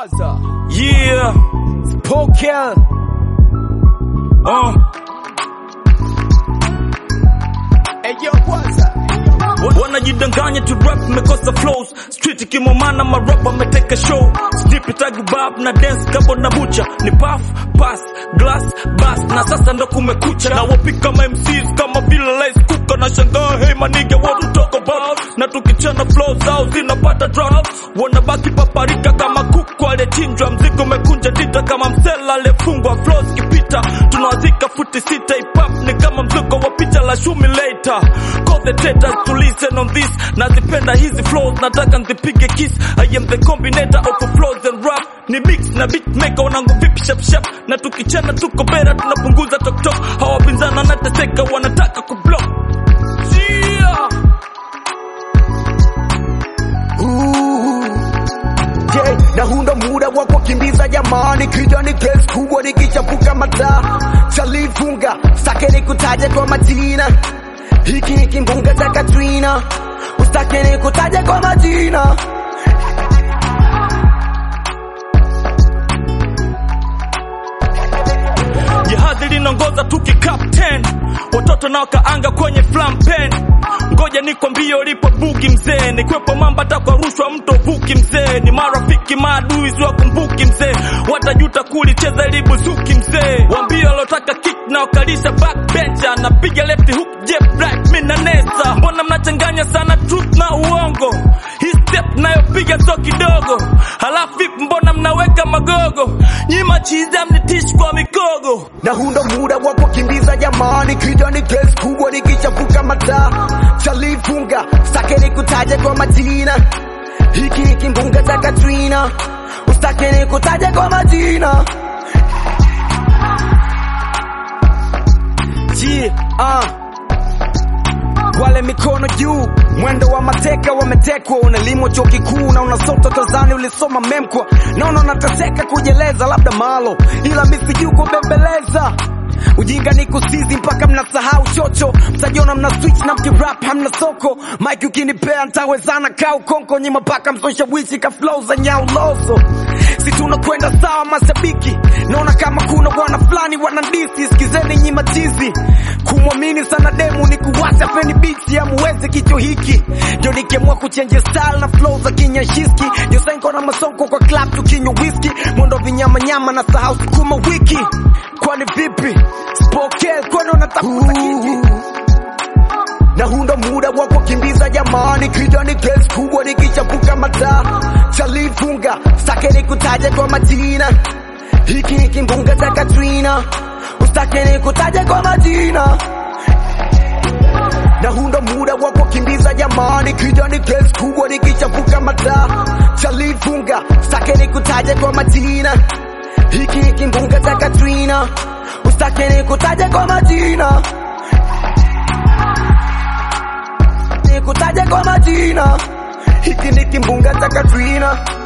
Yeah. Poker. Uh. Eyo kwanza. wanajidanganya tu rap mekosa flows street kimomana marap ameteka show snipitagubab na dance kabo na bucha ni paf pass glass bas na sasa ndo kumekucha na wapika ma MCs kama vile lice kuka na shangaa hey manige what you talk about na tukichana flow zao zinapata drop wanabaki paparika kama kuku aliyechinjwa mzigo umekunja dita kama msela aliyefungwa flows kipita tunawazika futi sita ipap ni kama mzuko wa picha la shumi later call the taters to listen on this nazipenda hizi flows nataka nzipige kiss I am the combinator of flows and rap ni mix na beat maker wanangu vipi shap shap na tukichana tuko bera tunapunguza tok tok hawapinzana nateseka wanataka kublock yeah. Je, na huu ndo muda wa kukimbiza jamani, kija ni kesi kubwa nikichapuka mataa chalifunga sake nikutaje kwa majina, hiki ni kimbunga cha Katrina, usitake nikutaje kwa majina Jahazi linaongoza tuki captain, watoto nao kaanga kwenye flampen. Ngoja nikwambie ulipo bugi mzee, nikwepo mamba takwa rushwa mto vuki mzee, ni marafiki maadui siwakumbuki mzee, watajuta kulicheza ili buzuki mzee. Wambie walotaka kick na wakalisha backbencher, napiga left hook jab right, mimi na nesa. Mbona mnachanganya sana truth na uongo? Hii step nayopiga so kidogo, halafu vipi mbona mnaweka magogo? Nyima chiza mnitishi kwa mikogo na huu ndo muda wa kukimbiza jamani, kija ni kesi kubwa nikichapuka mataa chalifunga sake nikutaje kwa majina, hiki ni kimbunga cha Katrina, usitake nikutaje kwa majina Yeah, uh. Wale mikono juu, mwendo wa mateka wametekwa, unalimwa chuo kikuu na unasota Tanzania, ulisoma memkwa, naona unateseka kujeleza, labda malo, ila misiju kubembeleza Ujinga ni kusizi mpaka mnasahau chocho, mtajiona mna switch na mkirap hamna soko. Mike ukinipea ntawezana kau konko, nyima mpaka msoshawishi ka flow za nyau loso. Si tunakwenda sawa mashabiki, naona kama kuna bwana fulani wanandisi, sikizeni nyima tizi. Kumwamini sana demu ni kuwasha feni beats, amuwezi kicho hiki. Ndio nikiamua kuchange style na flow za kinyashiski, ndio senko na masonko kwa club tukinywa whisky, mwendo vinyama nyama na sahau sukuma wiki. Kwani vipi? Spokee kwani unatafuta kiki? na huu ndo muda wa kukimbiza jamani, kija ni kesi kubwa nikichapuka mataa chalifunga sake nikutaje kwa majina, hiki ni kimbunga cha Katrina, usitake nikutaje kwa majina na huu ndo muda wa kukimbiza jamani, kija ni kesi kubwa nikichapuka mataa chalifunga sake nikutaje kwa majina, hiki ni kimbunga cha Katrina, usitake nikutaje kwa majina nikutaje kwa majina, hiki ni kimbunga cha Katrina.